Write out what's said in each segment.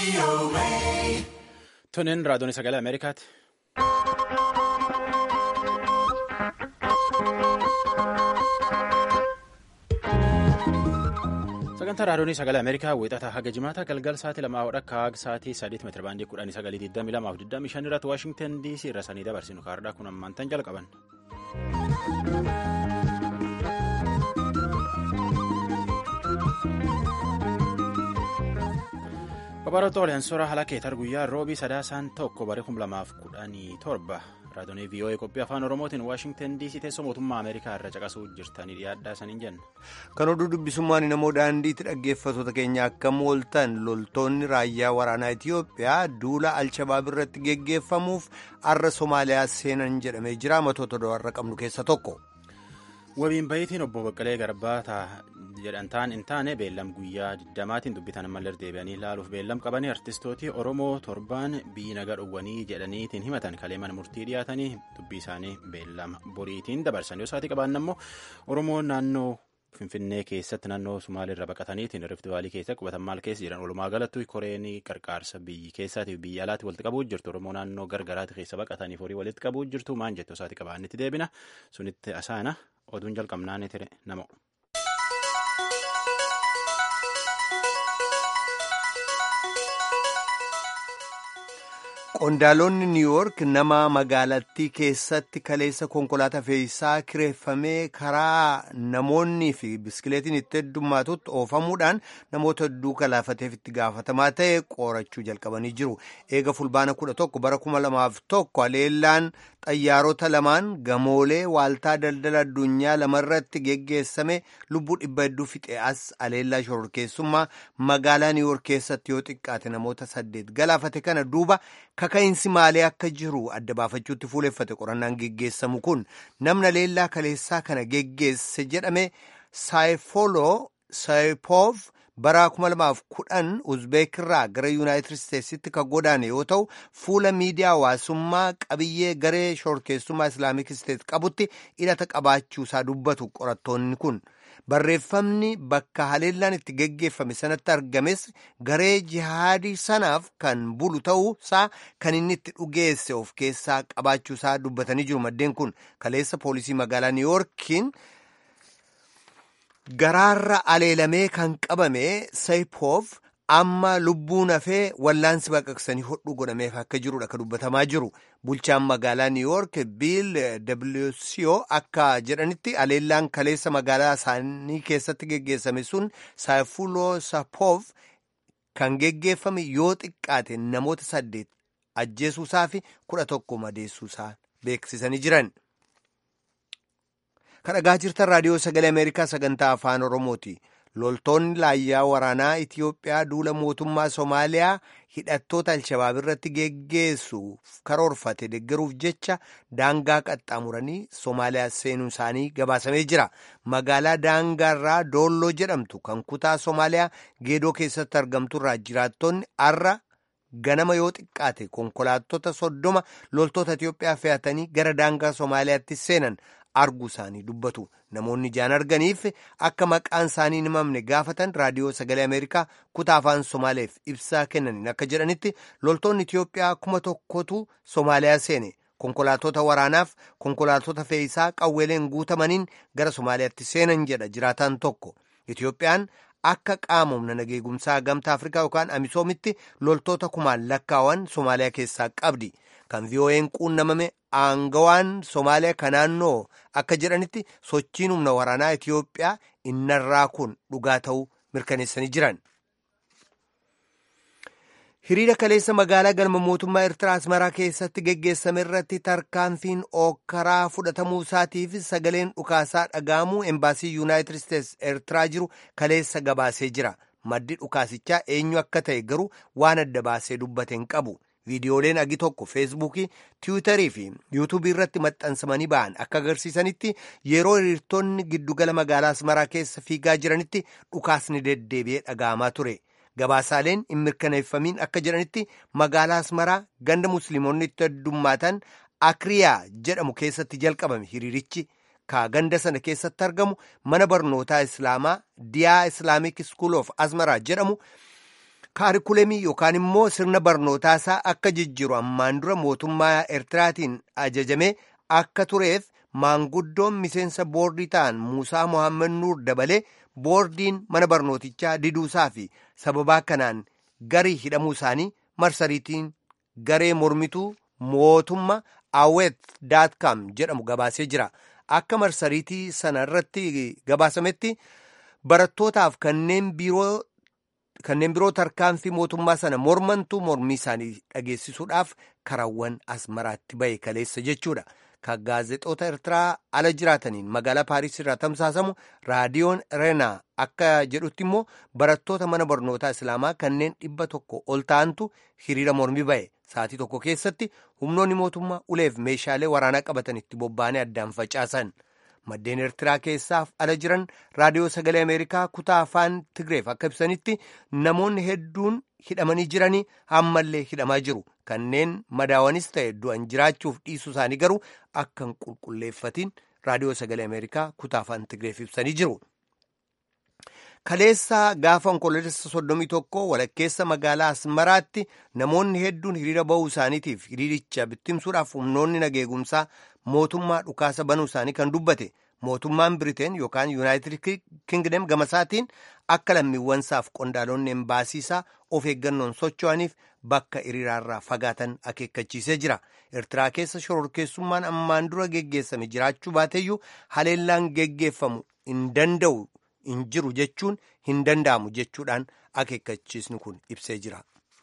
Tunin raadiyoon sagalee Ameerikaati. Sagantaa raadiyoon sagalee Ameerikaa wiixataa haga jimaata galgal sa'aatii lamaa hodha akka haga sa'aatii sadiitti meetira baandii kudhanii sagalii digdamii lamaaf digdamii shan irratti Waashingtan DC irra sanii dabarsinu kaardhaa kun ammaantan jalqaban. Babaroota Oleensoraa Halakeetar guyyaa roobii sadaasaan tokko bara kum lamaaf kudhanii torba raadiyoonii VOA qophii afaan Oromootiin Waashingtan DC teessoo mootummaa Ameerikaa irra caqasuu jirtanii dhiyaadhaa saniin jenna. Kan oduu dubbisummaan namoo daandiitti dhaggeeffattoota keenya akka mooltan loltoonni raayyaa waraanaa Itiyoophiyaa duula Alshabaab irratti geggeeffamuuf har'a Somaaliyaa seenan jedhamee jira matoota do'arra qabnu keessa tokko. Wabiin bayitiin obbo Baqqalee Garbaa jedhantaan hin taane beellam guyyaa 20maatiin dubbitan ammallee deebi'anii ilaaluuf beellam qabanii artistooti Oromoo torbaan biyyi nagaa dhowwanii jedhaniitiin himatan kaleeman murtii dhiyaatanii dubbii isaanii beellama boriitiin dabarsan yoo isaatii qabaanna immoo Oromoon naannoo Finfinnee keessatti naannoo Sumaaleerra baqataniitiin Rift Vaalii keessa qubatan maal keessa jiran walumaa galatti koreen qarqaarsa biyyi keessaatiif biyya alaatti walitti qabuu jirtu Oromoo naannoo gargaraatti keessa baqataniif horii walitti qabuu jirtu maan jettu isaatii qabaannitti deebina sunitti asaana oduun jalqabnaan ture namo. Qondaalonni Niiwuork nama magaalattii keessatti kaleessa konkolaataa fe'iisaa kireeffamee karaa namoonnii fi biskileetiin itti heddummaatutti oofamuudhaan namoota hedduu kalaafateef itti gaafatamaa ta'e qorachuu jalqabanii jiru. Eega fulbaana kudha tokko bara kuma lamaaf tokko aleellaan xayyaarota lamaan gamoolee waaltaa daldala addunyaa lamarratti geggeessame lubbuu dhibba hedduu fixe as aleellaa shororkeessummaa magaalaa Niiwuork keessatti yoo xiqqaate namoota saddeet galaafate kana duuba kaka'iinsi maalee akka jiru adda baafachuutti fuuleffate qorannaan geggeessamu kun namna leellaa kaleessaa kana geggeesse jedhame saayifolo saayipoof bara 2010 uzbeekirraa gara yuunaayitid isteetsitti kan godaane yoo ta'u fuula miidiyaa hawaasummaa qabiyyee garee shororkeessummaa islaamik isteet qabutti hidhata qabaachuusaa dubbatu qorattoonni kun. barreeffamni bakka haleellaan itti geggeeffame sanatti argames garee jihaadii sanaaf kan bulu ta'uusaa kan inni itti dhugeesse of keessaa qabaachuusaa dubbatanii jiru maddeen kun kaleessa poolisii magaalaa niiwuorkiin garaarra aleelamee kan qabame saayipoof amma lubbuun hafee wallaansi baqaqsanii hodhuu godhameef akka jirudha kan dubbatamaa jiru bulchaan magaalaa niiwuork biil wco akka jedhanitti aleellaan kaleessa magaalaa isaanii keessatti geggeessame sun saayifuloo sapoof kan geggeeffame yoo xiqqaate namoota saddeet ajjeesuusaa fi kudha tokko madeessuusaa beeksisanii jiran. kan dhagaa jirtan raadiyoo sagalee ameerikaa sagantaa afaan oromooti. loltoonni raayyaa waraanaa Itiyoophiyaa duula mootummaa Somaaliyaa hidhattoota Alshabaab irratti geggeessuuf karoorfate deggeruuf jecha daangaa qaxxaamuranii Somaaliyaa seenuu isaanii gabaasamee jira. Magaalaa daangaarraa Doolloo jedhamtu kan kutaa Somaaliyaa geedoo keessatti argamturraa jiraattonni har'a ganama yoo xiqqaate konkolaattota soddoma loltoota Itiyoophiyaa fe'atanii gara daangaa Somaaliyaatti seenan. arguu isaanii dubbatu namoonni ijaan arganiif akka maqaan isaanii hin himamne gaafatan raadiyoo sagalee ameerikaa kutaa afaan somaaleef ibsaa kennaniin akka jedhanitti loltoonni itiyoophiyaa kuma tokkotu somaaliyaa seene konkolaatota waraanaaf konkolaatota fe'iisaa qawweeleen guutamaniin gara somaaliyaatti seenan jedha jiraataan tokko itiyoophiyaan akka qaama humna nageegumsaa gamtaa afrikaa yookaan amisoomitti loltoota kumaan lakkaawan somaaliyaa keessaa qabdi kan vii'oo'een quunnamame aangawaan somaaliyaa kan naannoo akka jedhanitti sochiin humna waraanaa itiyoophiyaa innarraa kun dhugaa ta'uu mirkaneessanii jiran. hiriira kaleessa magaalaa galma mootummaa eertiraa asmaraa keessatti geggeessame irratti tarkaanfiin ookkaraa fudhatamuu isaatiif sagaleen dhukaasaa dhaga'amuu embaasii yuunaayitid isteetsi eertiraa jiru kaleessa gabaasee jira maddi dhukaasichaa eenyu akka ta'e garuu waan adda baasee dubbate hin qabu. viidiyooleen agi tokko feesbuukii tiwiitarii fi yuutuubii irratti maxxansamanii ba'an akka agarsiisanitti yeroo hiriirtonni giddugala magaalaa asmaraa keessa fiigaa jiranitti dhukaasni deddeebi'ee dhaga'amaa ture gabaasaaleen hin mirkaneeffamiin akka jedhanitti magaalaa asmaraa ganda musliimonni itti heddummaatan akriyaa jedhamu keessatti jalqabame hiriirichi ka ganda sana keessatti argamu mana barnootaa islaamaa diyaa islaamik school of asmaraa jedhamu kaarikulemii yookaan immoo sirna barnootaasaa akka jijjiiru ammaan dura mootummaa Eertiraatiin ajajamee akka tureef maanguddoon miseensa boordii ta'an Muusaa Mohaammed Nuur dabalee boordiin mana barnootichaa diduusaa fi sababaa kanaan garii hidhamuu isaanii marsariitiin garee mormituu mootummaa awet daatkaam jedhamu gabaasee jira. Akka marsariitii sana irratti gabaasametti barattootaaf kanneen biroo kanneen biroo tarkaanfii mootummaa sana mormantuu mormii isaanii dhageessisuudhaaf karaawwan asmaraatti bahe kaleessa jechuudha. Kan gaazexoota Eertiraa ala jiraataniin magaalaa Paariis irraa tamsaasamu raadiyoon Reenaa akka jedhutti immoo barattoota mana barnootaa Islaamaa kanneen dhibba tokko ol ta'antu hiriira mormii bahe. Sa'aatii tokko keessatti humnoonni mootummaa uleef meeshaalee waraanaa qabatan itti bobba'anii addaan facaasan. Maddeen Eertiraa keessaaf ala jiran raadiyoo sagalee Ameerikaa kutaa afaan Tigreef akka ibsanitti namoonni hedduun hidhamanii jiranii ammallee hidhamaa jiru. Kanneen madaawanis ta'e du'an jiraachuuf dhiisuu isaanii garuu akka hin qulqulleeffatiin raadiyoo sagalee Ameerikaa kutaa afaan Tigreef ibsanii jiru. Kaleessaa gaafa onkoloolessa soddomii tokko walakkeessa magaalaa Asmaraatti namoonni hedduun hiriira bahuu isaaniitiif hiriiricha bittimsuudhaaf humnoonni nageegumsaa mootummaa dhukaasa banuu isaanii kan dubbate mootummaan Biriteen yookaan Yuunaayitid Kingdom gamasaatiin akka lammiiwwansaaf qondaalonni embaasiisaa of eeggannoon socho'aniif bakka hiriiraarraa fagaatan akeekkachiisee jira. Eertiraa keessa shororkeessummaan ammaan dura geggeessame jiraachuu baateeyyuu haleellaan geggeeffamu hin danda'u. hin jiru jechuun hin danda'amu jechuudhaan akeekkachiisni kun ibsee jira.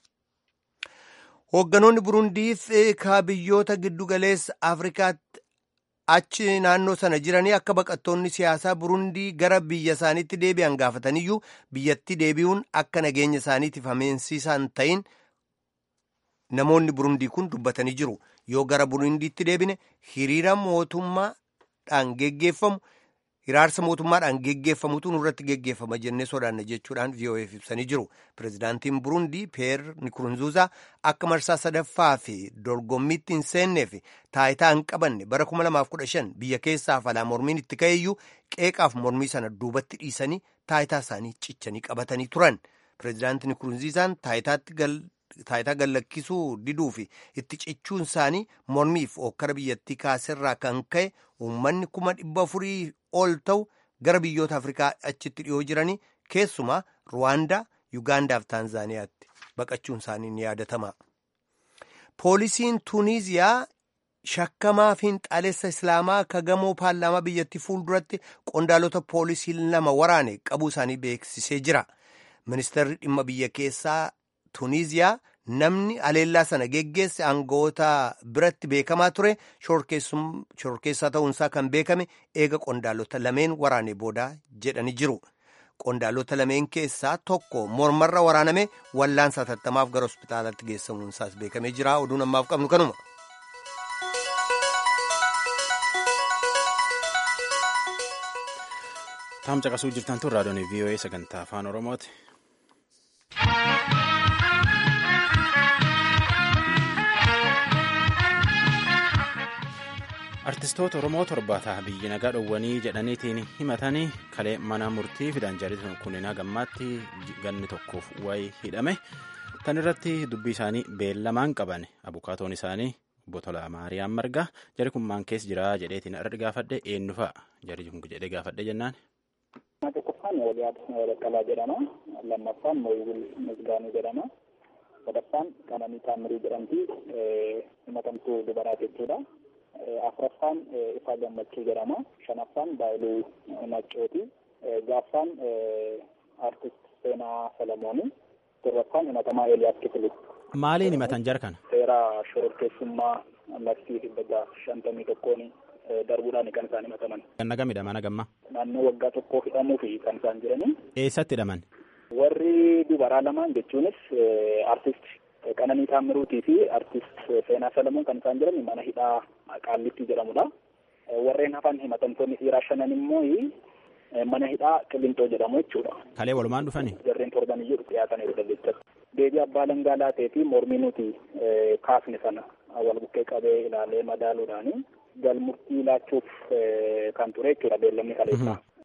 Hoogganoonni Burundiif ka biyyoota giddugaleessa Afrikaatti achi naannoo sana jiranii akka baqattoonni siyaasaa Burundii gara biyya isaaniitti deebi'an gaafataniyyuu biyyatti deebi'uun akka nageenya isaaniitiif ameensiisaan ta'in namoonni Burundii kun dubbatanii jiru. Yoo gara Burundiitti deebine hiriira mootummaadhaan geggeeffamu. hiraarsa mootummaadhaan geggeeffamutu nurratti geggeeffama jennee sodaanna jechuudhaan VOA'f ibsanii jiru. Pireezidaantiin Burundii Peer Nikurunzuuzaa akka marsaa sadaffaa fi dorgommiitti hin seennee fi taayitaa hin qabanne bara 2015 biyya keessaaf alaa mormiin itti ka'eeyyuu qeeqaaf mormii sana duubatti dhiisanii taayitaa isaanii cichanii qabatanii turan. Pireezidaantiin Nikurunziizaan taayitaa gallakkisuu diduu fi itti cichuun isaanii mormiif ookkara biyyattii kaaserraa kan ka'e uummanni kuma dhibba afurii ol ta'u gara biyyoota afrikaa achitti dhiyoo jiranii keessumaa ruwaandaa yuugaandaa fi taanzaaniyaatti baqachuun isaanii ni yaadatama. poolisiin tuuniziyaa shakkamaa fiinxaalessa islaamaa ka gamoo paarlaamaa biyyattii fuulduratti qondaalota poolisii lama waraane qabuu isaanii beeksisee jira. ministeerri dhimma biyya keessaa tuuniziyaa namni haleellaa sana geggeesse aangawoota biratti beekamaa ture shororkeessaa ta'uunsaa kan beekame eega qondaalota lameen waraane boodaa jedhanii jiru. Qondaalota lameen keessaa tokko mormarra waraaname wallaansa hatattamaaf gara hospitaalatti geessamuunsaas beekamee jira. Oduun ammaaf qabnu kanuma. Taam caqasuu jirtan tun raadiyoon VOA sagantaa afaan Oromooti. artistoota oromoo torbaataa biyyi nagaa dhowwanii jedhaniitiin himatanii kalee mana murtii fidan jaalitan kunniin gammaatti ganni tokkoof wayi hidhame tan irratti dubbii isaanii beellamaan qaban abukaatoon isaanii obbo Tolaa Maariyaam Margaa jari kun maan keessa jira jedheetiin irra gaafadhe eenyu fa'a jari kun jedhee gaafadhe jennaan. tokkoffaan waliyaad baqqalaa jedhama lammaffaan mooyibul misgaanuu jedhama sadaffaan qananii taamirii jedhamti himatamtuu dubaraati jechuudha. afuraffaan ifaa gammachuu jedhama shanaffaan baayiluu maccooti jaaffaan artist seenaa salamooni torbaffaan himatamaa eeliyaas kifilu maaliin himatan jar kana seera shororkeessummaa labsii dhibba shantamii tokkoon darbuudhaan kan isaan himataman ganna gamidha mana gamma naannoo waggaa tokkoo hidhamuu fi kan isaan jiranii eessatti hidhaman warri dubaraa lamaan jechuunis artist Qananii Taammiruutii fi artist Seenaa Salamuun kan isaan jiran mana hidhaa Qaallitti jedhamudha. Warreen hafan himatamtoonni dhiiraa shanan immoo mana hidhaa Qilintoo jedhamu jechuudha. Kalee walumaan dhufani? Jarreen torban iyyuu dhiyaataniiru jechuudha. Deebii abbaa langaa laatee fi mormii nuti kaafne sana wal bukkee qabee ilaalee madaaluudhaani galmurtii laachuuf kan ture jechuudha beellamni kaleessaa.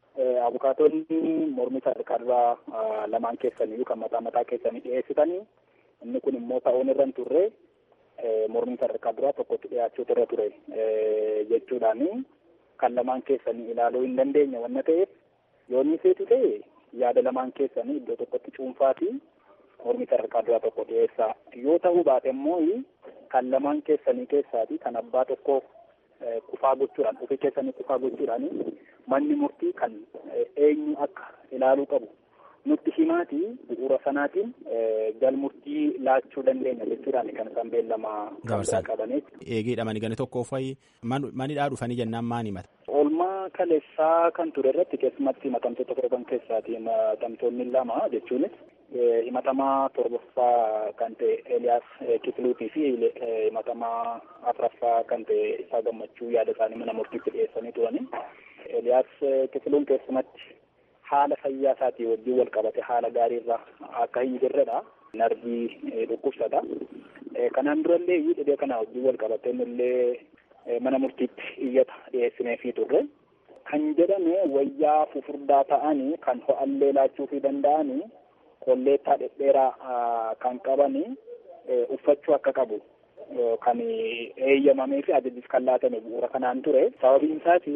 abukaatonni mormii sadarkaa duraa lamaan keessaniyyuu kan mataa mataa keessanii dhiyeessitanii inni kun immoo ta'uun irra hin turre mormii sadarkaa duraa tokkotti dhiyaachuutu irra ture jechuudhaani kan lamaan keessanii ilaaluu hin dandeenye wanna ta'eef yoo inni seetu ta'e yaada lamaan keessanii iddoo tokkotti cuunfaatii mormii sadarkaa duraa tokko dhiyeessaa yoo ta'uu baate immoo kan lamaan keessanii keessaati kan abbaa tokko kufaa gochuudhaan ofii keessanii kufaa gochuudhaan manni murtii kan eenyu akka ilaaluu qabu nutti himaati bu'uura sanaatiin galmurtii laachuu dandeenya jechuudhaan kan isaan beellama qabanii. Eegiidha manigani tokko fa'i manidhaa dhufanii jennaan maan himata. Oolmaa kaleessaa kan ture irratti keessumatti himatamtoota torban keessaati himatamtoonni lama jechuunis himatamaa torbaffaa kan ta'e Eeliyaas Kifiluutii fi himatamaa afuraffaa kan ta'e Isaa Gammachuu yaada isaanii mana murtiitti dhiyeessanii turani. Eeliyaas Kifiluun keessumatti haala fayyaa isaatii wajjin wal qabate haala gaariirra akka hin jirredha. Narbii dhukkubsata. Kanaan durallee dhibee kana wajjin wal qabate illee mana murtiitti iyyata dhiyeessineefii turre. Kan jedhame wayyaa fufurdaa ta'anii kan ho'allee laachuufii danda'anii kolleettaa dhedheeraa kan qabanii uffachuu akka qabu kan eeyyamamee fi ajajis kan laatame bu'uura kanaan ture. Sababiin isaati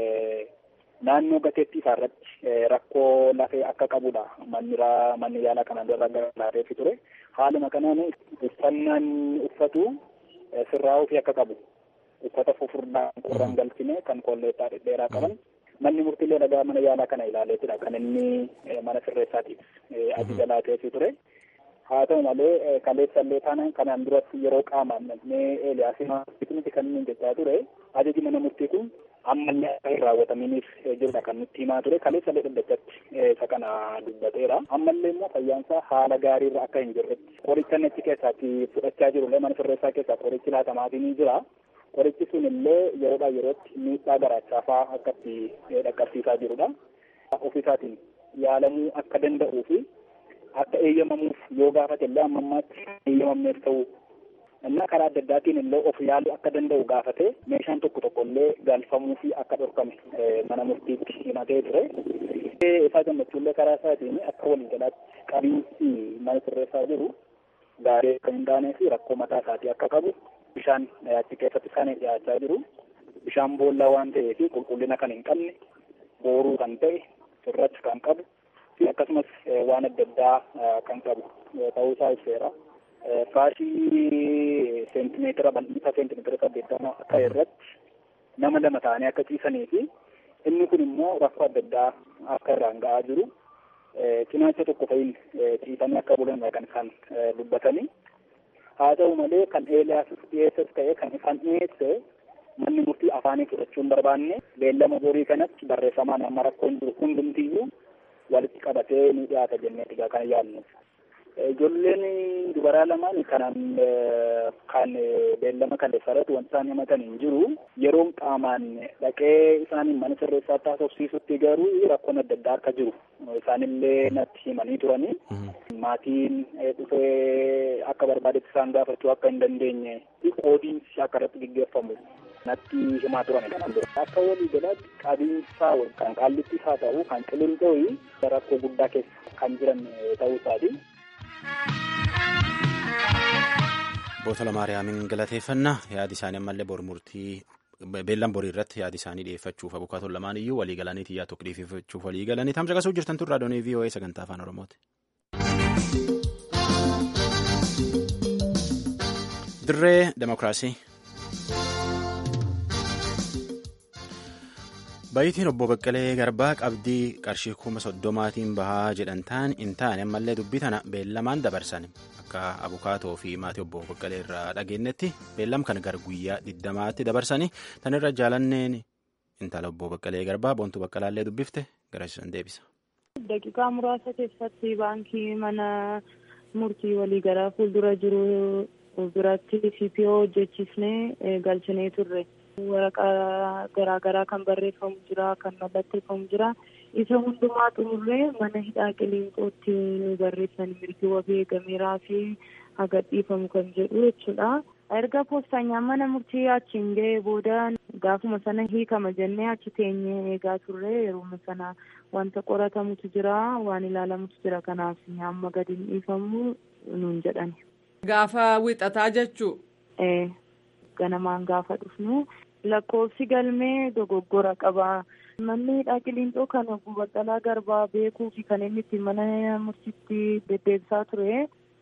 naannoo gateettii isaa irratti rakkoo lafee akka qabudha. Manni manni yaalaa kanaan dura laateefi ture. Haaluma kanaan uffannaan uffatu sirraa'uu fi akka qabu. Uffata fufurdaa qorraan galchine kan kolleettaa dhedheeraa qaban. Manni murtiilee dhagaa mana yaalaa kana ilaaleetidha kan inni mana sirreessaatiif ajaja laateefi ture. Haa ta'u malee kaleessallee taanaan kanaan duratti yeroo qaamaan namni Eeliyaasii miti kan inni jechaa ture ajaji mana murtii kun ammallee akka hin raawwataminiif jirudha kan nutti himaa ture kaleessallee dhaddachatti isa kana dubbateera ammallee immoo fayyaansaa haala gaariirra akka hin jirretti qoricha nechi keessaatti fudhachaa jirullee mana sirreessaa keessaa qorichi laatamaatii ni jira qorichi sun illee yeroodhaa yerootti miidhaa garaachaafaa akkatti dhaqqabsiisaa jirudha ofisaatiin yaalamuu akka danda'uu fi akka eeyyamamuuf yoo gaafate illee amma ammaatti eeyyamamneef ta'uu እና karaa adda addaatiin illee of yaaluu akka danda'u gaafate meeshaan tokko tokko illee galfamuu fi akka dhorkame mana murtiitti himatee ture. Isaa gammachuullee karaa isaatiin akka waliigalaatti qabiinsi mana sirreessaa jiru gaarii akka hin taanee fi rakkoo mataa isaatii akka qabu bishaan achi keessatti isaan dhiyaachaa jiru. Bishaan boollaa waan ta'eef qulqullina kan hin qabne booruu kan ta'e sirrachi kan qabu fi akkasumas waan adda addaa kan qabu ta'uu isaa ibseera. Faashii seentimeetira bal'isa seentimeetira saddeettama akka irratti nama lama ta'anii akka ciisanii fi inni kun immoo rakkoo adda addaa akka irraan ga'aa jiru. Cinaacha tokko fa'iin ciisanii akka bulan kan isaan dubbatanii. Haa ta'u malee kan Eeliyaas dhiyeessas ta'e kan isaan dhiyeesse manni murtii afaanii fudhachuu hin barbaanne beellama borii kanatti barreeffamaan amma rakkoon jiru hundumtiyyuu walitti qabatee ni dhiyaata jennee egaa kan yaadnu. Ijoolleen dubaraa lamaan kanaan kan beellama kaleessarratti wanti isaan himatan hin jiru. Yeroon qaamaan dhaqee isaan mana sirreessaa taasofsiisutti garuu rakkoon adda addaa akka jiru isaanillee natti himanii turanii. Maatiin dhufee akka barbaadetti isaan gaafachuu akka hin dandeenye qoodiinsi akka irratti gaggeeffamu natti himaa turan kanaan dura. Akka walii galaatti qabiinsaa kan qaallittis haa ta'u kan qilinxooyi rakkoo guddaa keessa kan jiran ta'uu isaati. Bootala Maariyaamin galateeffannaa yaadi isaanii ammallee bor murtii beellan borii irratti yaadi isaanii dhiyeeffachuuf abukaatoon lamaan iyyuu walii galanii xiyyaa tokko dhiyeeffachuuf walii galanii tamsa qasuu jirtan tun raadiyoonii VOA sagantaa afaan Oromooti. Dirree Demokiraasii. Bayitiin obbo Baqqalee Garbaa qabdii qarshii kuma soddomaatiin bahaa jedhan ta'an hin taane ammallee dubbii tana beellamaan dabarsan akka abukaatoo fi maatii obbo Baqqalee irraa dhageenyetti beellam kana gara guyyaa diddamaatti dabarsanii tan irra jaalanneen intala obbo Baqqalee Garbaa boontuu Baqqalaallee dubbifte garasiisan deebisa. Daqiiqaa muraasa keessatti baankii mana murtii walii gara fuuldura jiru biratti CPO hojjechiisnee galchinee turre. waraqaa garaagaraa kan barreeffamu jira kan mallatteeffamu jira isa hundumaa xumurree mana hidhaa qiliinxootti nu barreessan mirgi wabii eegameeraa fi haga dhiifamu kan jedhu jechuudha. erga poostanyaan mana murtii achiin ga'ee booda gaafuma sana hiikama jennee achi teenyee eegaa turre yeroo sana wanta qoratamutu jira waan ilaalamutu jira kanaaf amma gadi hin dhiifamu nuun jedhani. Gaafa wixataa jechuu. Ee ganamaan gaafa dhufnu lakkoofsi galmee dogoggora qaba. Manni hidhaa qiliinxoo kan obbo Baqqalaa Garbaa beekuu fi kan inni itti mana murtiitti deddeebisaa ture.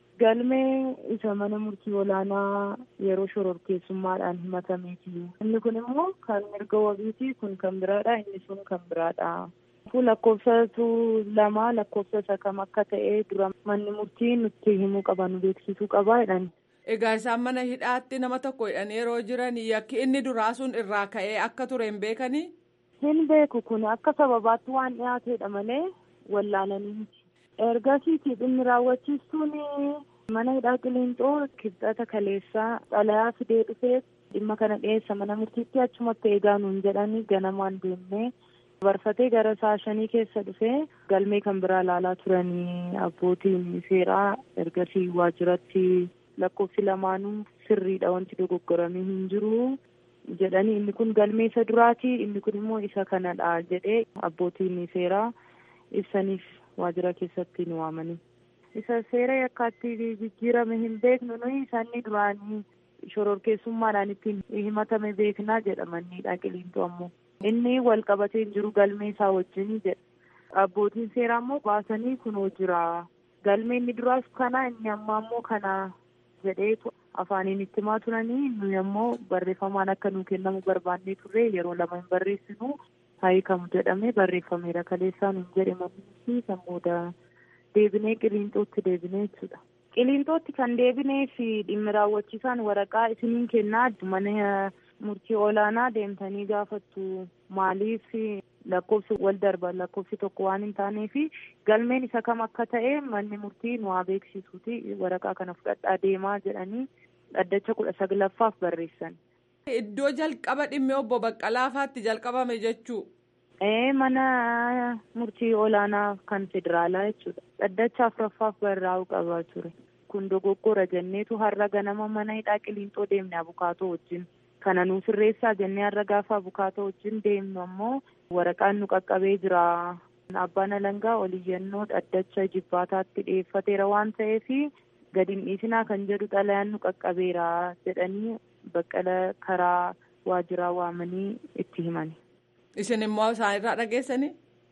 Galmee isa mana murtii olaanaa yeroo shororkeessummaadhaan himatameeti. Inni kun immoo kan mirga wabiiti kun kan biraadha inni sun kan biraadha. Lakkoofsatu lama lakkoofsa isa kam akka ta'e dura manni murtii nutti himuu qaba nu beeksisuu qaba jedhani. Egaa isaan mana hidhaatti nama tokko hidhan yeroo jiran yakki inni duraa sun irraa ka'ee akka ture hin beekanii? Hin beeku kun akka sababaatti waan dhiyaateedha malee wallaalanii miti. Ergasiiti dhimmi raawwachiistuun mana hidhaa qiliinxoo kibxata kaleessaa xalayaa fidee dhufee dhimma kana dhiyeessa mana murtiitti achumatti eegaa nuun jedhanii ganamaan deemnee barfatee gara sa'a shanii keessa dhufee galmee kan biraa ilaalaa turanii abbootiin seeraa ergasii waajjiratti lakkoofsi lamaanuu sirriidha wanti dogoggoramee hin jiru. jedhanii inni kun galmee isa duraati inni kun immoo isa kanadha jedhee abbootiin seeraa ibsaniif waajjira keessatti nu waamanii. Isa seera yakkaatti jijjiirame hin beeknu nuyi isaanii duraanii shororkeessummaadhaan ittiin himatame beeknaa jedhamanidha qiliinxoo ammoo. Inni wal qabatee hin jiru galmee isaa wajjin jedha. Abbootiin seeraa immoo baasanii kunoo jira. Galmee inni duraas kana inni ammaa immoo kana jedheetu afaaniin itti himaa turanii nuyi ammoo barreeffamaan akka nuu kennamu barbaannee turre yeroo lama hin barreessinu hiikamu jedhamee barreeffameera kaleessaa nuun jedhe manni kan booda deebinee qiliinxootti deebinee jechuudha. Qiliinxootti kan deebinee fi dhimmi raawwachiisaan waraqaa isiniin kennaa mana murtii olaanaa deemtanii gaafattu maaliif lakkoofsi wal darba lakkoofsi tokko waan hin taanee fi galmeen isa kam akka ta'e manni murtii nu haa beeksisuuti waraqaa kana fudhadhaa deemaa jedhanii dhaddacha kudha saglaffaaf barreessan. Iddoo jalqaba dhimmi obbo Baqqalaafaatti jalqabame jechuu. Ee mana murtii olaanaa kan federaalaa jechuudha. Dhaddacha afuraffaaf barraa'u qabaa ture. Kun dogoggora jenneetu har'a ganama mana hidhaa qiliinxoo deemne abukaatoo wajjin. Kana nuu sirreessaa jennee har'a gaafa abukaatoo wajjin deemnu ammoo waraqaan nu qaqqabee jira. Abbaan alangaa oliyyannoo dhaddacha jibbaataatti dhiyeeffateera waan ta'eef gadi hin dhiisinaa kan jedhu xalayaan nu qaqqabeera jedhanii baqqala karaa waajjiraa waamanii itti himani. Isin immoo isaan irraa dhageessanii?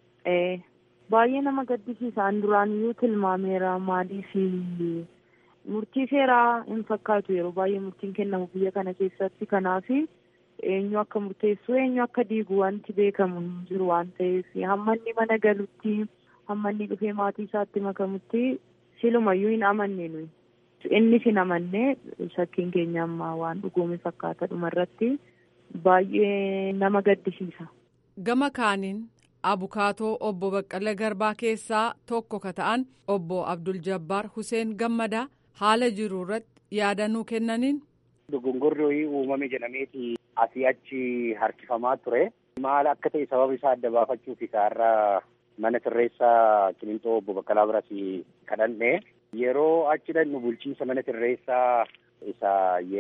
Ee baay'ee nama gaddisiisa an duraaniyyuu tilmaameera maaliif murtii seeraa hin fakkaatu yeroo baay'ee murtiin kennamu biyya kana keessatti kanaaf eenyu akka murteessu eenyu akka diigu wanti beekamu hin jiru waan ta'eef hamma inni mana galutti hamma inni dhufee maatii isaatti makamutti silumayyuu hin amanne nuyi. Innis hin amanne shakkiin keenya amma waan dhugoome fakkaata dhumarratti baay'ee nama gaddisiisa. Gama kaaniin abukaatoo obbo Baqqala Garbaa keessaa tokko ka ta'an obbo Abdul Jabbaar Huseen Gammadaa haala jiru irratti yaadannoo kennaniin. Dogongorri uumame jedhameeti asii achi harkifamaa ture. Maal akka ta'e sababa isaa adda baafachuuf isaarraa mana sirreessaa Qiliinxoo obbo Baqqalaa biras kadhanne. Yeroo achi dhannu bulchiinsa mana sirreessaa isa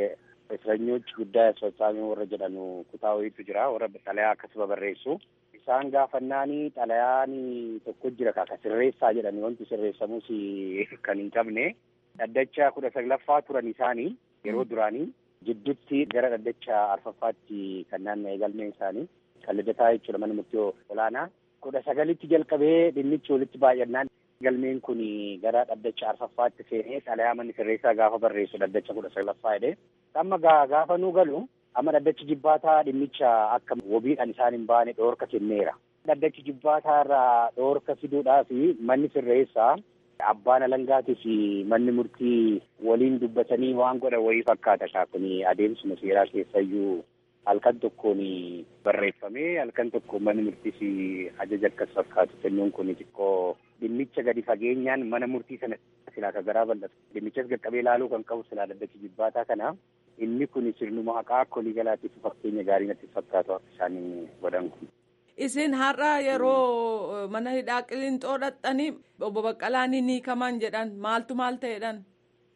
እስረኞች ጉዳይ አስፈጻሚ warra jedhanu kutaa wayiitu jira warra xalayaa akkasuma barreessu isaan gaafannaanii xalayaan tokko jira ka sirreessaa jedhani wanti sirreessamus kan hin qabne dhaddacha kudha saglaffaa turan isaanii yeroo duraanii jidduutti gara dhaddacha arfaffaatti kan naanna'e galmeen isaanii kan lidataa jechuudha mana murtii olaanaa kudha sagalitti jalqabee dhimmichi walitti baay'annaan galmeen kun gara dhaddacha arfaffaatti seenee xalayaa manni sirreessaa gaafa barreessu dhaddacha kudha saglaffaa jedhee amma gaafa nu galu amma dhaddachi jibbaataa dhimmicha akka wabiidhaan isaan hin baane dhoorka kenneera. Dhaddachi jibbaataa irraa dhoorka fiduudhaaf manni sirreessaa abbaan alangaatii fi manni murtii waliin dubbatanii waan godhan wayii fakkaata kaa kun adeemsuma seeraa keessayyuu halkan tokkoon barreeffamee halkan tokko manni murtiis ajaja akkas fakkaatu kennuun kun xiqqoo dhimmicha gadi fageenyaan mana murtii sana silaa ka garaa bal'atu dhimmichas qaqqabee ilaaluu kan qabu silaa dhaddachi jibbaataa kana inni kun sirnuma haqaa akka walii galaatiif fakkeenya gaarii natti fakkaatu akka isaan godhan kun. Isin har'a yeroo mana hidhaa qiliinxoo dhaqxanii obbo Baqqalaan ni hiikaman jedhan maaltu maal ta'edhan?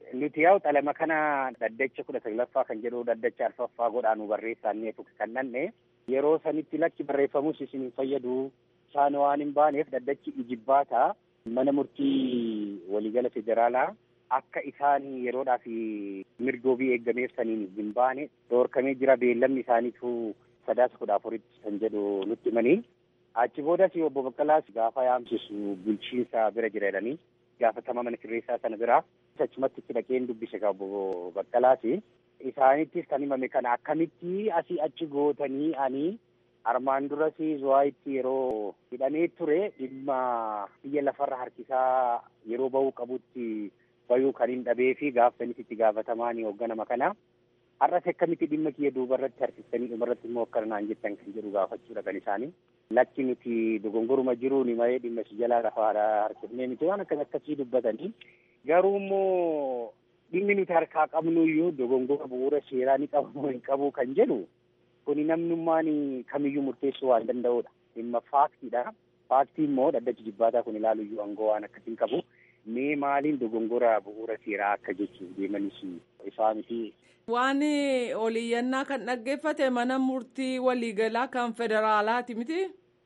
Nuti yaa'u xalama kana dhaddacha kudha saglaffaa kan jedhu dhaddacha arfaffaa godhaanu barreessaannee kan dhanne yeroo sanitti lakki barreeffamus isin hin fayyadu isaan waan hin baaneef dhaddachi ijibbaataa mana murtii waliigala federaalaa akka isaan yeroodhaaf mirgoobii eeggameef saniin hin baane doorkamee jira beellamni isaaniitu sadaasa kudha afuritti kan jedhu nutti himanii achi boodas obbo Baqqalaas gaafa yaamsisu bulchiinsa bira jira jedhanii gaafatama mana sirreessaa sana bira achumatti itti dhaqeen dubbise ka obbo Baqqalaas isaanittis kan himame kana akkamitti asii achi gootanii ani armaan duras zuwaayitti yeroo hidhamee ture dhimma biyya lafarra harkisaa yeroo bahuu qabutti bayuu kan hin dhabee fi gaafsanis itti gaafatamaan hoogganama kana har'as akkamitti dhimma kiyya duuba irratti harkistanii dhuma irratti immoo akkana naan jettan kan jedhu gaafachuudha kan isaanii. Lakki nuti dogongoruma jiruuni malee dhimma si jalaa lafaadha harkifnee miti waan akkas akkasii dubbatanii garuu immoo dhimmi nuti harkaa qabnu iyyuu dogongora bu'uura seeraa ni qabu hin qabu kan jedhu kuni namnummaan kamiyyuu murteessuu waan danda'udha. Dhimma faaktiidha. Faaktii immoo dhaddachi jibbaataa kun ilaalu iyyuu aangoo waan akkasiin qabu. Mee maaliin dogongora bu'uura seeraa akka jechuun deemanis isaa miti. Waan oliyyannaa kan dhaggeeffate mana murtii waliigalaa kan federaalaati miti.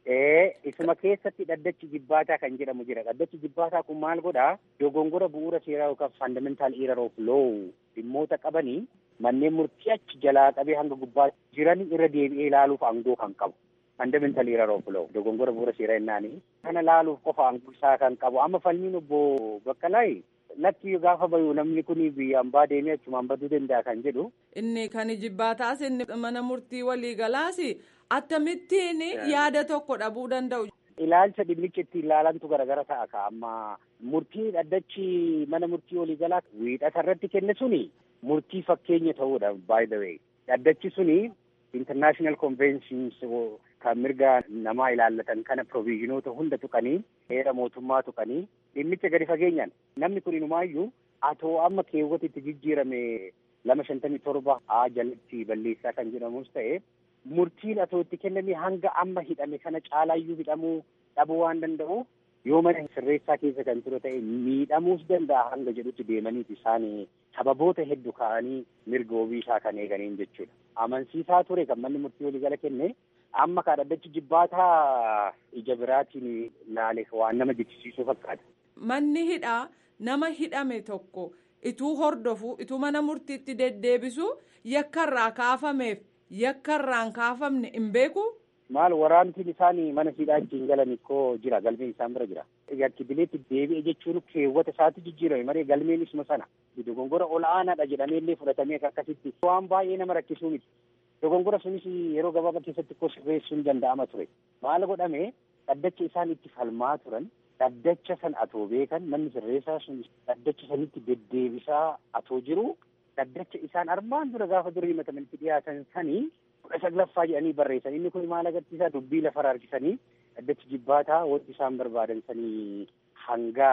Ee isuma keessatti dhaddachi jibbaataa kan jedhamu jira. Dhaddachi jibbaataa kun maal godhaa? Dogongora bu'uura seeraa yookaan fundamental error of law dhimmoota qabanii manneen murtii achi jalaa qabee hanga gubbaa jiran irra deebi'ee ilaaluuf aangoo kan qabu. Fundamental error of law dogongora bu'uura seeraa jennaani. Kana ilaaluuf qofa aangoo isaa kan qabu. Amma falmiin obbo Baqqalaayi lakki gaafa bayu namni kun biyyaan baa deemee achumaan baduu danda'a kan jedhu. Inni kan jibbaataas inni mana murtii waliigalaas akkamittiin yaada tokko dhabuu danda'u. Ilaalcha dhimmicha itti ilaalantu garagara ta'a ka amma murtii dhaddachi mana murtii waliigalaa wiixata irratti kenne suni murtii fakkeenya ta'uudha by the way. Dhaddachi suni international conventions kan mirga namaa ilaallatan kana proviizhinoota hunda tuqanii heera mootummaa tuqanii dhimmicha gadi fageenyaan namni kun inumaayyuu atoo amma keewwata itti jijjiirame lama shantamii torba haa jalatti balleessaa kan jedhamus ta'e murtiin atoo itti kenname hanga amma hidhame kana caalaayyuu hidhamuu dhabuu waan danda'u yoo mana sirreessaa keessa kan ture ta'e miidhamuus danda'a hanga jedhutti deemaniiti isaan sababoota hedduu ka'anii mirga ofii isaa kan eeganiin jechuudha. Amansiisaa ture kan manni murtii waliigala kenne amma ka dhaddachi jibbaataa ija biraatiin laale waan nama jechisiisuu fakkaata. Manni hidhaa nama hidhame tokko ituu hordofu ituu mana murtiitti deddeebisu yakkarraa kaafameef yakkarraan kaafamne hin beeku. Maal waraantiin isaan mana hidhaa ittiin galan koo jira galmeen isaan bira jira. Yakkibileetti deebi'e jechuun keewwata isaatti jijjiirame malee galmeen isuma sana. Dogongora ol'aanaadha jedhamee illee fudhatamee akkasitti waan baay'ee nama rakkisuu miti. Dogongora sunis yeroo gabaabaa keessatti koo sirreessuun danda'ama ture. Maal godhame dhaddacha isaan itti falmaa turan dhaddacha san atoo beekan manni sirreessaa sun dhaddacha sanitti deddeebisaa atoo jiru dhaddacha isaan armaan dura gaafa durii himatamanitti dhiyaatan sanii kudha saglaffaa jedhanii barreessan inni kun maal agarsiisaa dubbii lafarra harkisanii dhaddachi jibbaataa wanti isaan barbaadan sanii hanga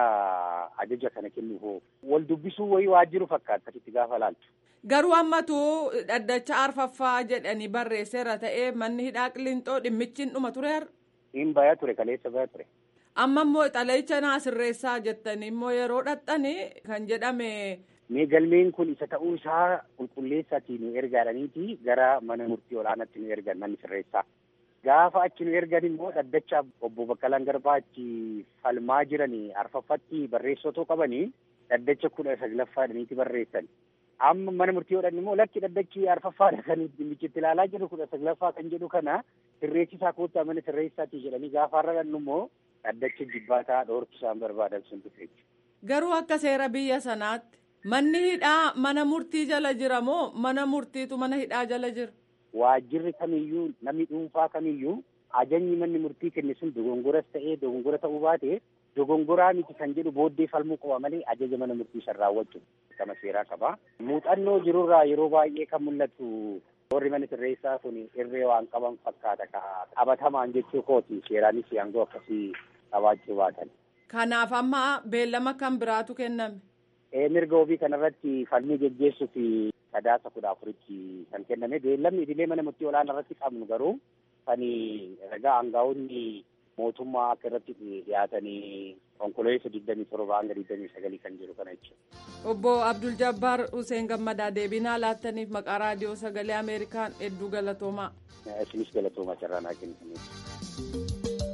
ajaja kana kennuuf wal dubbisuu wayii waajjiru fakkaata itti gaafa laaltu. Garuu ammatu dhaddacha arfaffaa jedhanii barreesseera ta'ee manni hidhaa qillinxoo dhimmichi dhuma tureera. Hin baya ture kaleessa baya ture. Amma immoo xalayicha naa sirreessaa jettanii immoo yeroo dhaxxanii kan jedhame. Mee galmeen kun isa ta'uu isaa qulqulleessaatii nu ergaadhaniiti gara mana murtii olaanaatti nu ergan manni sirreessaa. Gaafa achi nu ergan immoo dhaddacha obbo Baqqalaan Garbaa achi falmaa jiranii arfaffatti barreessotoo qabanii dhaddacha kudha saglaffaadhaniiti barreessan. Amma mana murtii godhan immoo lakki dhaddachi arfaffaadha kan dhimmichitti ilaalaa jiru kudha saglaffaa kan jedhu kana sirreessisaa koottaa mana sirreessaatii jedhanii gaafa har'a dhannu immoo dhaddacha jibbaataa dhoorki isaan barbaadan sun dhufe. Garuu akka seera biyya sanaatti manni hidhaa mana murtii jala jira moo mana murtiitu mana hidhaa jala jira? Waajjirri kamiyyuu namni dhuunfaa kamiyyuu ajajni manni murtii kenne sun dogongoras ta'ee dogongora ta'uu baate dogongoraa miti kan jedhu booddee falmuu qaba malee ajaja mana murtii san raawwachuu kama seeraa qaba. Muuxannoo jirurraa yeroo baay'ee kan mul'atu warri mana sirreessaa kun irree waan qaban fakkaata qabatamaan jechuu kooti seeraanis aangoo akkasii qabaachuu baatan. Kanaaf amma beellama kan biraatu kenname. Mirga ofii kanarratti falmii geggeessuuf sadaasa kudha afuritti kan kenname beellamni idilee mana murtii olaanaa irratti qabnu garuu kan ragaa aangaa'onni mootummaa akka irratti dhiyaatanii konkolaataa digdamii torba hanga digdamii sagalii kan jiru kana jechuudha. Obbo Abdul Jabbaar Hussein Gammadaa deebinaa laattaniif maqaa raadiyoo sagalee Ameerikaan hedduu galatoomaa. Isinis galatoomaa carraa naa kennitaniif.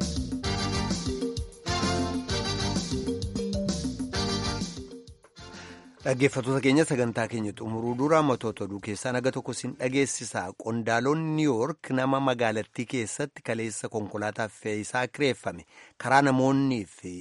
Dhaggeeffattoota keenya sagantaa keenya xumuruu dura matoota oduu keessaa naga tokko sin dhageessisa. Qondaalonni Niw Yoork nama magaalattii keessatti kaleessa konkolaataa fe'iisaa kireeffame karaa namoonni fi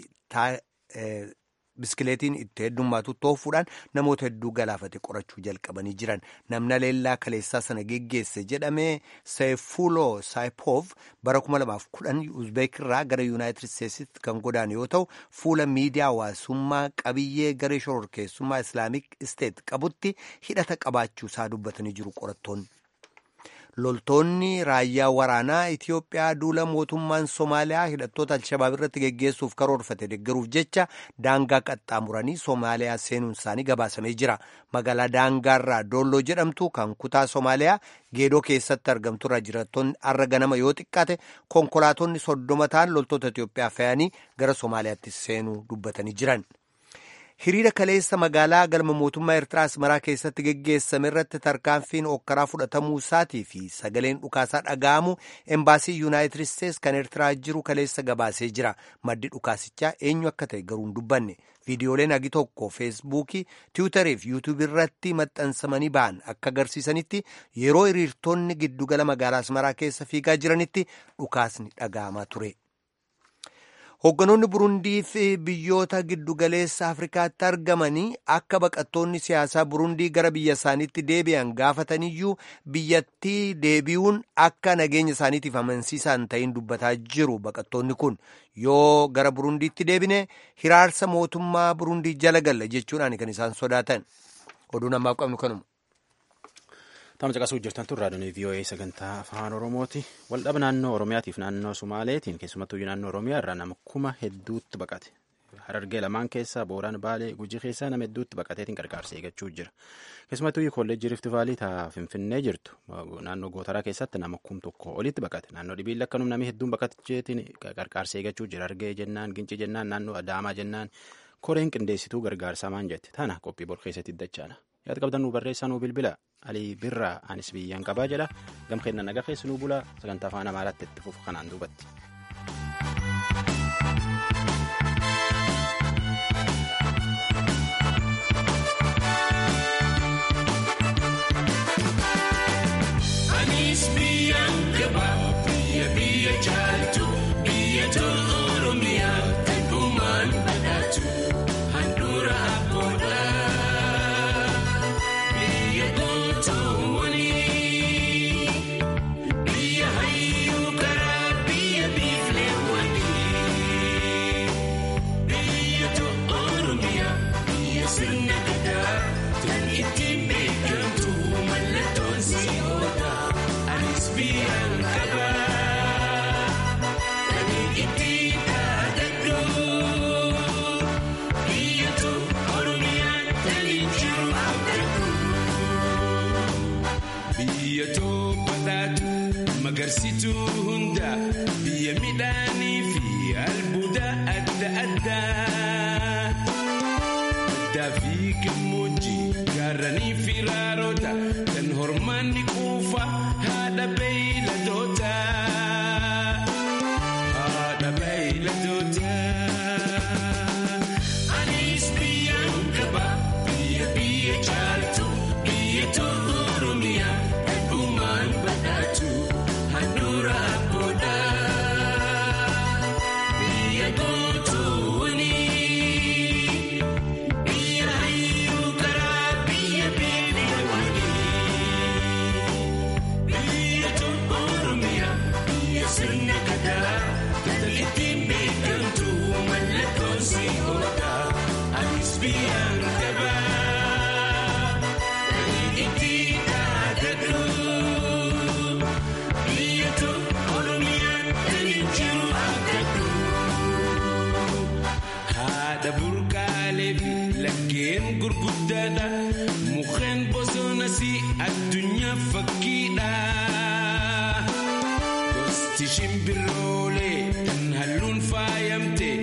biskileetiin itti heddummaatu toofuudhaan namoota hedduu galaafate qorachuu jalqabanii jiran. Namna leellaa kaleessaa sana geggeesse jedhamee Seefuuloo Saayipoof bara 2010 Uzbeek irraa gara Yuunaayitid Isteetsitti kan godaane yoo ta'u fuula miidiyaa hawaasummaa qabiyyee garee shororkeessummaa Islaamik Isteet qabutti hidhata qabaachuu isaa dubbatanii jiru qorattoonni. Loltoonni raayyaa waraanaa Itiyoophiyaa duula mootummaan Somaaliyaa hidhattoota Alshabaab irratti geggeessuuf karoorfate deeggaruuf jecha daangaa qaxxaamuranii Somaaliyaa seenuun isaanii gabaasamee jira. Magaalaa daangaarraa Doolloo jedhamtu kan kutaa Somaaliyaa geedoo keessatti argamtu irraa jiraattonni har'a ganama yoo xiqqaate konkolaatonni soddoma ta'an loltoota Itiyoophiyaa fe'anii gara Somaaliyaatti seenuu dubbatanii jiran. hiriira kaleessa magaalaa galma mootummaa eertiraa asmaraa keessatti geggeessame irratti tarkaanfiin okkaraa fudhatamuu isaatii fi sagaleen dhukaasaa dhaga'amu embaasii yuunaayitid isteets kan eertiraa jiru kaleessa gabaasee jira maddi dhukaasichaa eenyu akka ta'e garuu hin dubbanne viidiyooleen agi tokko feesbuukii tiwutarii fi yuutuubii irratti maxxansamanii ba'an akka agarsiisanitti yeroo hiriirtonni giddugala magaalaa asmaraa keessa fiigaa jiranitti dhukaasni dhaga'amaa ture. Hoogganoonni Burundii fi biyyoota giddugaleessa Afrikaatti argamanii akka baqattoonni siyaasaa Burundii gara biyya isaaniitti deebi'an gaafataniyyuu biyyattii deebi'uun akka nageenya isaaniitiif amansiisaan ta'in dubbataa jiru baqattoonni kun yoo gara Burundiitti deebine hiraarsa mootummaa Burundii jala galla jechuudhaan kan isaan sodaatan. Oduun ammaaf qabnu kanuma. Tama caqasuu jirtan tun raadiyoon VOA sagantaa afaan Oromooti. Waldhaba naannoo Oromiyaatiif naannoo Sumaaleetiin keessumattuu naannoo Oromiyaa irraa nama kuma hedduutti baqate. Harargee lamaan keessaa Booraan Baalee Gujii keessaa nama hedduutti baqateetiin gargaarsa eeggachuu jira. Keessumattuu kolleejjii Rifti Vaalii taa Finfinnee jirtu naannoo Gootaraa keessatti nama kum tokko olitti baqate. Naannoo Dhibiilla akkanum namni hedduun baqateetiin gargaarsa eeggachuu jira. Harargee jennaan, Gincii jennaan, naannoo Adaamaa jennaan koreen qindeessituu gargaarsaa maan jette. Tana qophii bor keessatti dachaana. Yaada qabdan nu barreessaa nu bilbila. Alii birraa anis biyyaan qabaa jedha. Gam kennan nagaa keessi nu bula sagantaa afaan amaaraatti itti fufu kanaan duubatti. Anis biyyaan qabaa biyya biyya jaaltu biyya tolu Oromiyaa eegumaan badhaatu handhuura abboodha. Biyya gootoowwanii biyya hayyuu karaa biyya biifleewwanii biyya tolu Oromiyaa biyya sirna gadaa kan ittiin beekamtu mallattoon si'oodha. Anis biyyaan qabaa kan ittiin dhaadadhu biyya tolu Oromiyaan kan jiru abdadhu. Biyya badhaatu magarsituu hunda biyya midhaanii fi albuuda adda addaa. Addaa fi gammoojjii gaarranii fi raaroota kan hormaanni quufa haadha beeyladoota. Haadha beeyladoota. Anis biyyaan qaba biyya biyya jaaltu biyya tolu Oromiyaa eegumaan badhaatu handhuura abboodha. Biyya gootoowwanii biyya hayyuu karaa biyya beelewwanii biyya tolu Oromiyaa biyya sirna gadaa kan ittiin beekamtu mallattoon si'oodha. Anis biyyaan qabaa kan ittiin dhaadadhu biyya tolu Oromiyaan kan jiru abdadhu. Haadha burqaalee fi laggeen gurguddaadha. Mukkeen bosonas addunyaa fakkiidha. Gosti shimbiroolee kan halluu deemte